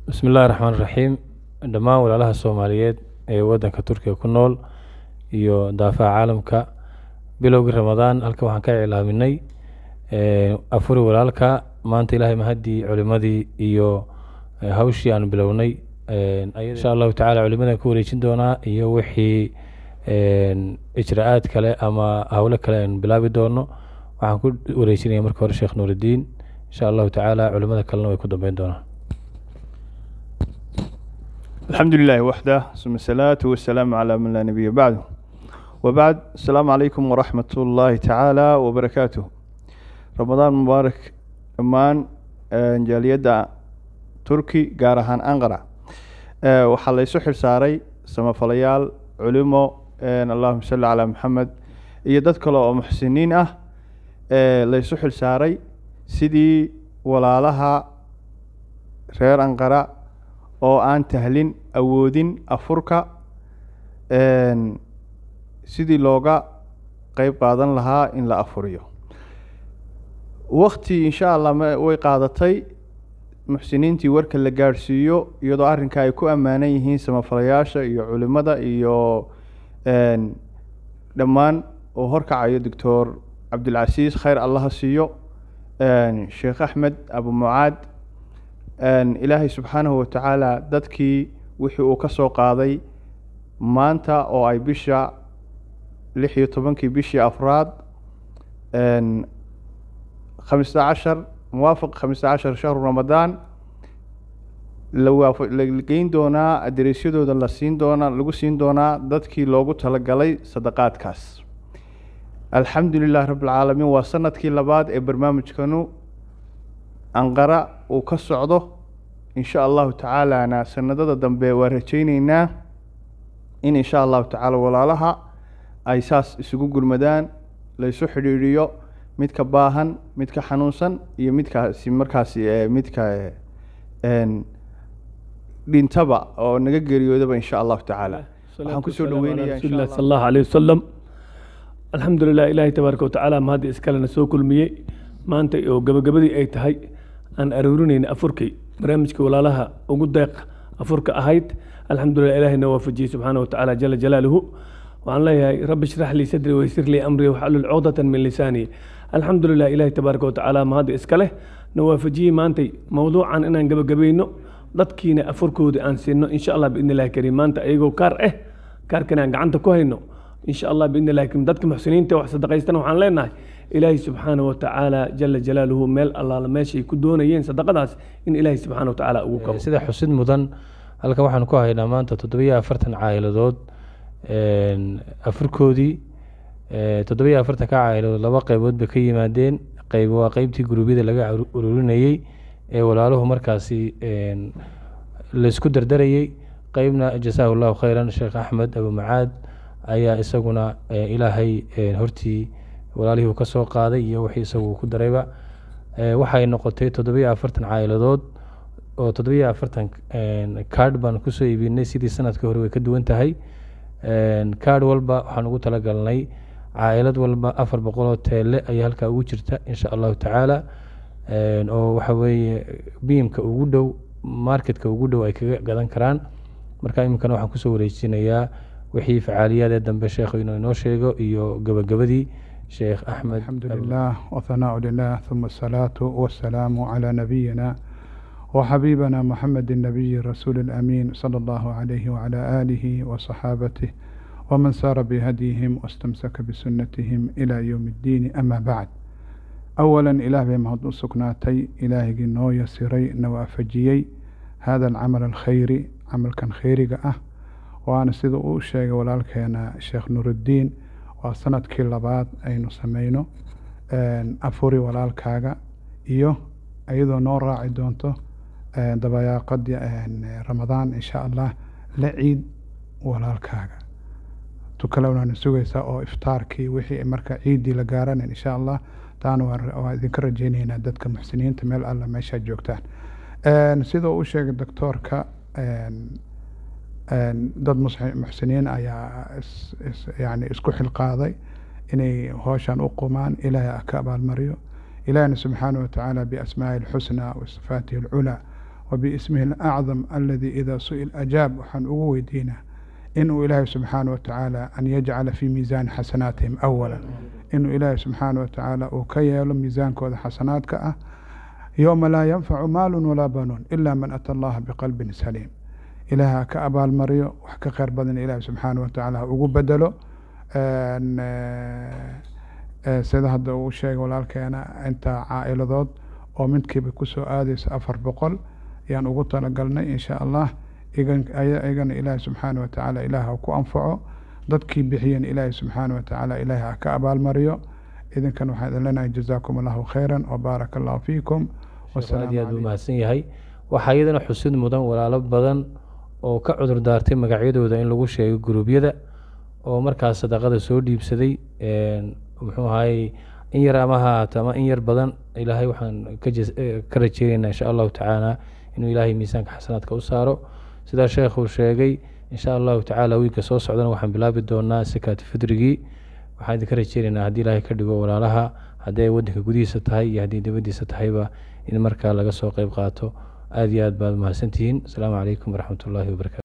bismi illahi raxmaan raxiim dhammaan walaalaha soomaaliyeed ee waddanka turkiga ku nool iyo daafaha caalamka bilowgii ramadaan halkan waxaan ka iclaaminay afuri walaalka maanta ilaahay mahaddii culimadii iyo hawshii aan bilownay insha allahu tacala culimadan ku wareejin doonaa iyo wixii ijra-aad kale ama howlo kale aan bilaabi doono waxaan ku wareejinaya marka hore sheekh nuurudiin insha allahu tacaala culimada kalena way ku dambeyn doonaan الحمد لله وحده ثم الصلاة والسلام على من لا نبي بعده وبعد السلام عليكم ورحمة الله تعالى وبركاته رمضان مبارك أمان جاليدا تركي قارهان أنقرة waxaa laysu xilsaaray samafalayaal culimo allahuma salli calaa maxamed iyo dad kale oo muxsiniin ah laysu xilsaaray sidii walaalaha reer anqara oo aan tahlin awoodin afurka sidii looga qeyb qaadan lahaa in la afuriyo wakti insha allah way qaadatay muxsiniintii warka la gaadhsiiyo iyadoo arrinka ay ku ammaanan yihiin samafalayaasha iyo culimada iyo dhammaan oo horkacayo doctor cabdilcasiis khayr allaha siiyo sheekh axmed abu mucaad ilaahay subxaanahu watacaala dadkii wixii uu ka soo qaaday maanta oo ay bisha lix iyo tobankii bishii afraad khamista cashar muwaafaq khamista cashar shahru ramadaan la geyn doonaa adereesyadooda la siin doonaa lagu siin doonaa dadkii loogu talagalay sadaqaadkaas alxamdu lilah rabb alcaalamiin waa sanadkii labaad ee barnaamijkanu anqara uu ka socdo insha allahu tacaalana sanadada dambe waa rajayneynaa in insha allahu tacaala walaalaha ay saas isugu gurmadaan laysu xidhiidhiyo midka baahan midka xanuunsan iyo midkaasi markaasi midka dhintaba oo naga geeriyoodaba insha allahu tacaala waxaan kusoo dhaweynaya rasuuli sal allahu alayh wasalam alxamdu lilah ilaahay tabaaraka watacaala mahadda iskalena soo kulmiyey maanta oo gabagabadii ay tahay aan aruurinayna afurkay barnaamijka walaalaha ugu deeq afurka ahayd alxamdulilah ilaahayna waafajiyey subxaana watacaala jala jalaaluhu waxaan leeyahay rabbi shrax lii sadri waysir lii amri waxalul cuqdatan min lisaani alxamdulilah ilaahay tabaaraka watacaala mahadda iska leh na waafajiyey maantay mowduucan inaan gabagabayno dadkiina afurkooda aan siino insha allah biidni illahi kariim maanta ayagoo kaar ah kaarkana aan gacanta ku hayno insha allah biidni illahi kariim dadka muxsiniinta wax sadaqaystana waxaan leenahay ilaahay subxaana watacaala jala jalaaluhu meel allaala meeshay ku doonayeen sadaqadaas in ilaahay subxaana watacaala ugu kabo sida xusid mudan halkan waxaan ku haynaa maanta toddobiyo afartan caa'iladood afurkoodii toddobiyo afartanka caa'iladood laba qaybood bay ka yimaadeen qayb waa qeybtii guruubyada laga ururinayey ee walaaluhu markaasi laysku dardarayey qeybna jasaahu llahu khayran sheekh axmed abu macaad ayaa isaguna ilaahay hortii walaalihii uu ka soo qaaday iyo wixii isagu ku darayba waxay noqotay toddobiyo afartan caa'iladood oo toddobiyo afartan card baan kusoo iibinay sidii sanadkii hore way ka duwan tahay card walba waxaan ugu talagalnay caa'ilad walba afar boqoloo teele ayaa halkaa ugu jirta insha allahu tacaala oo waxa weeye biimka ugu dhow marketka ugu dhow ay kaga gadan karaan marka iminkana waxaan kusoo wareejinayaa wixii facaaliyaad ee dambe sheekhu inuu inoo sheego iyo gabagabadii sheekh axmed الحمد لله وثناء لله ثم الصلاة والسلام على نبينا وحبيبنا محمد النبي الرسول الأمين صلى الله عليه وعلى آله وصحابته ومن سار بهديهم واستمسك بسنتهم إلى يوم الدين أما بعد أولا إله بمهد سكناتي إلهي نو يسيري نوافجيي هذا العمل الخيري عمل كان خيري أه وأنا سيدو أوشيغ ولالكينا الشيخ نور الدين waa sanadkii labaad aynu sameyno afuri walaalkaaga iyo iyadoo noo raaci doonto dabayaaqadii ramadaan insha allah la ciid walaalkaaga tukalewnaana sugaysaa oo iftaarkii wixii marka ciiddii la gaarana insha allah taana waa idinka rajeyneynaa dadka muxsiniinta meel alla meeshaa joogtaan sidoo u sheegay doctoorka dad muxsiniin ayaa yani isku xilqaaday inay hooshan u qumaan ilaahay ka abaalmariyo ilaahna subxaanaه watacaala biasmaaءi اlxusnى wa sifaatihi اlculaa وباسمه الأعظم الذي إذا سئل أجاب وحن أويدينا إنه إلهي سبحانه وتعالى أن يجعل في ميزان حسناتهم أولا إنه إلهي سبحانه وتعالى وكي ميزان كود حسنات كأه يوم لا ينفع مال ولا بنون إلا من أتى الله بقلب سليم إلها كأبا المريو وحكا خير بدن إلهي سبحانه وتعالى ugu bedelo sida hadda uu sheegay walaalkeena inta caa'iladood oo midkiiba kusoo aadaysa afar boqol ayaan ugu talagalnay insha allah iyagana ilaahi subxaana watacaala ilaah ha ku anfaco dadkii bixiyeen ilaahi subxaana watacaala ilaahi ha ka abaalmariyo idinkan waxaan idin leenahay jazaakum allahu khayran wabaaraka allahu fiikum aad iyo aad u mahadsan yahay waxaa iyadana xusid mudan walaalo badan oo ka cudur daartay magacyadooda in lagu sheego guruubyada oo markaas sadaqada soo dhiibsaday muxuu ahaayey in yar ama ha ahaato ama in yar badan ilaahay waxaan ka rajeyneynaa insha allahu tacaala inuu ilaahay miisaanka xasanaadka u saaro sidaa sheekhuu sheegay insha allahu tacaala wiilka soo socdana waxaan bilaabi doonaa sakaat fidrigii waxaan idinka rajeyneynaa haddii ilaahay ka dhigo walaalaha haddii ay waddanka gudihiisa tahay iyo haddii dibaddiisa tahayba in markaa laga soo qeyb qaato aada iyo aad baad mahadsantihiin asalaamu calaykum waraxmat ullaahi wabarakatu